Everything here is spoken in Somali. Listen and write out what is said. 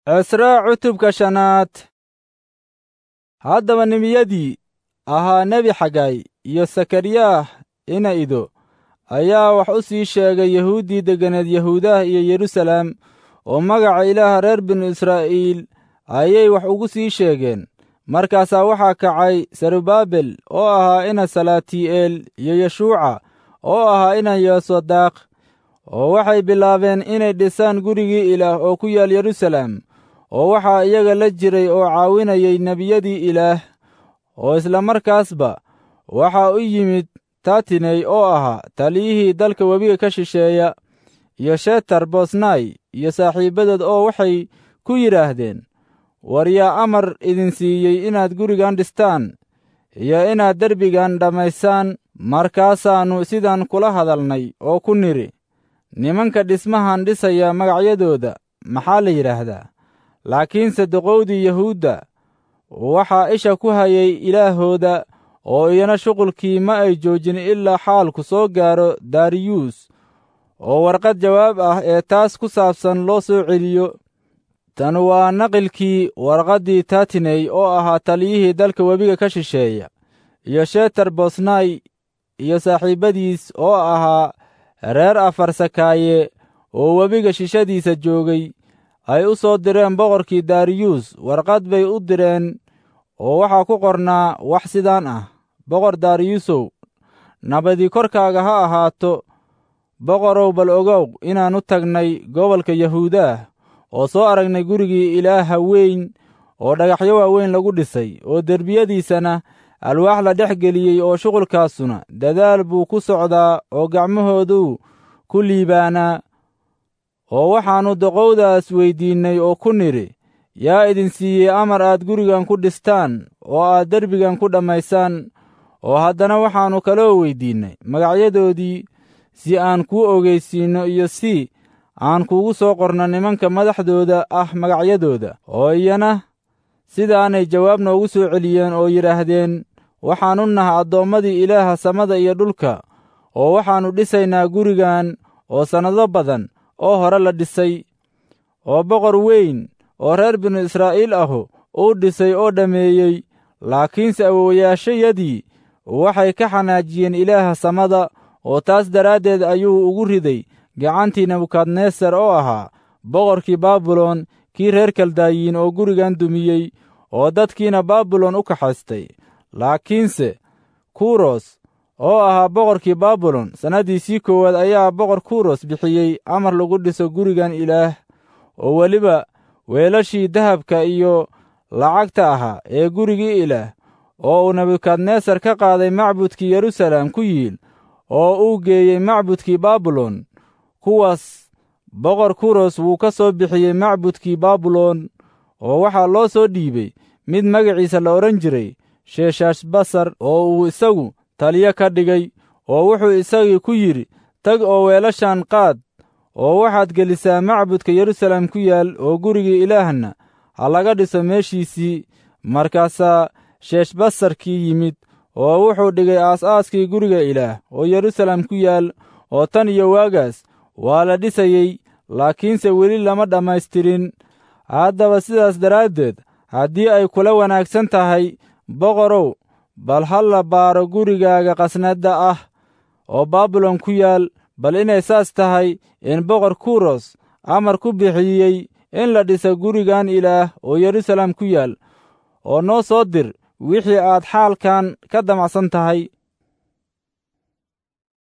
cisraa cutubka shanaad haddaba nebiyadii ahaa nebi xagay iyo sakariyaah ina ido ayaa wax u sii sheegay yahuuddii degganeed yahuudaha iyo yeruusalaam oo magaca ilaaha reer binu israa'iil ayay wax ugu sii sheegeen markaasaa waxaa kacay serubaabel oo ahaa ina salaatii'eel iyo yeshuuca oo ahaa ina yosodaaq oo waxay bilaabeen inay dhisaan gurigii ilaah oo ku yaal yeruusalaam oo waxaa iyaga la jiray oo caawinayay nebiyadii ilaah oo isla markaasba waxaa u yimid tatiney oo ahaa taliyihii dalka webiga ka shisheeya iyo shetar bosnai iyo saaxiibbadood oo waxay ku yidhaahdeen war yaa amar idin siiyey inaad gurigan dhistaan iyo inaad derbigan dhammaysaan markaasaannu sidan kula hadalnay oo ku nidhi nimanka dhismahan dhisaya magacyadooda maxaa la yidhaahdaa laakiinse doqowdii yahuudda waxaa isha ku hayay ilaahooda oo iyana shuqulkii ma ay joojin ilaa xaalku soo gaaro dariyuus oo warqad jawaab ah ee taas ku saabsan loo soo celiyo tan waa naqilkii warqaddii tatiney oo ahaa taliyihii dalka webiga ka shisheeya iyo shetar bosnai iyo saaxiibbadiis oo ahaa reer afarsakaaye oo webiga shishadiisa joogay ay u soo direen boqorkii dariyuus warqad bay u direen oo waxaa ku qornaa wax sidaan ah boqor dariyuusow nabadii korkaaga ha ahaato boqorow bal ogow inaan u tagnay gobolka yahuudaah oo soo aragnay gurigii ilaaha weyn oo dhagaxyo waaweyn lagu dhisay oo derbiyadiisana alwaax la dhex geliyey oo shuqulkaasuna dadaal buu ku socdaa oo gacmahooduu ku liibaanaa oo waxaannu doqowdaas weyddiinnay oo ku nidhi yaa idin siiyey amar aad gurigan ku dhistaan oo aad derbigan ku dhammaysaan oo haddana waxaannu kaloo weyddiinnay magacyadoodii si aan kuu ogeysiinno iyo si aan kuugu soo qorno nimanka madaxdooda ah magacyadooda oo iyana sidaanay jawaab noogu soo celiyeen oo yidhaahdeen waxaannu nahay addoommadii ilaaha samada iyo dhulka oo waxaannu dhisaynaa gurigan oo sannado badan oo hore la dhisay oo boqor weyn oo reer binu israa'iil ahu uu dhisay oo dhammeeyey laakiinse awowayaashayadii waxay ka xanaajiyeen ilaaha samada oo taas daraaddeed ayuu ugu riday gacantii nebukadnesar oo ahaa boqorkii baabilon kii reer kaldayiin oo gurigan dumiyey oo dadkiina baabilon u kaxaystay laakiinse kuros oo ahaa boqorkii baabilon sannaddiisii koowaad ayaa boqor kuros bixiyey amar lagu dhiso gurigan ilaah oo weliba weelashii dahabka iyo lacagta ahaa ee gurigii ilaah oo uu nebukadnesar ka qaaday macbudkii yeruusaalem ku yiil oo uu geeyey macbudkii baabilon kuwaas boqor kuros wuu ka soo bixiyey macbudkii baabilon oo waxaa loo soo dhiibey mid magaciisa la odhan jiray sheeshashbasar oo uu isagu taliyo ka dhigay oo wuxuu isagii ku yidhi tag oo weelashan qaad oo waxaad gelisaa macbudka yeruusaalem ku yaal oo gurigii ilaahna ha laga dhiso meeshiisii markaasaa sheeshbasarkii yimid oo wuxuu dhigay aas-aaskii guriga ilaah oo yeruusaalem ku yaal oo tan iyo waagaas waa la dhisayey laakiinse weli lama dhammaystirin haddaba sidaas daraaddeed haddii ay kula wanaagsan tahay boqorow bal ha la baaro gurigaaga qasnadda ah oo baabilon ku yaal bal inay saas tahay in boqor kuros amar ku bixiyey in la dhiso gurigan ilaah oo yeruusaalem ku yaal oo noo soo dir wixii aad xaalkan ka damacsan tahay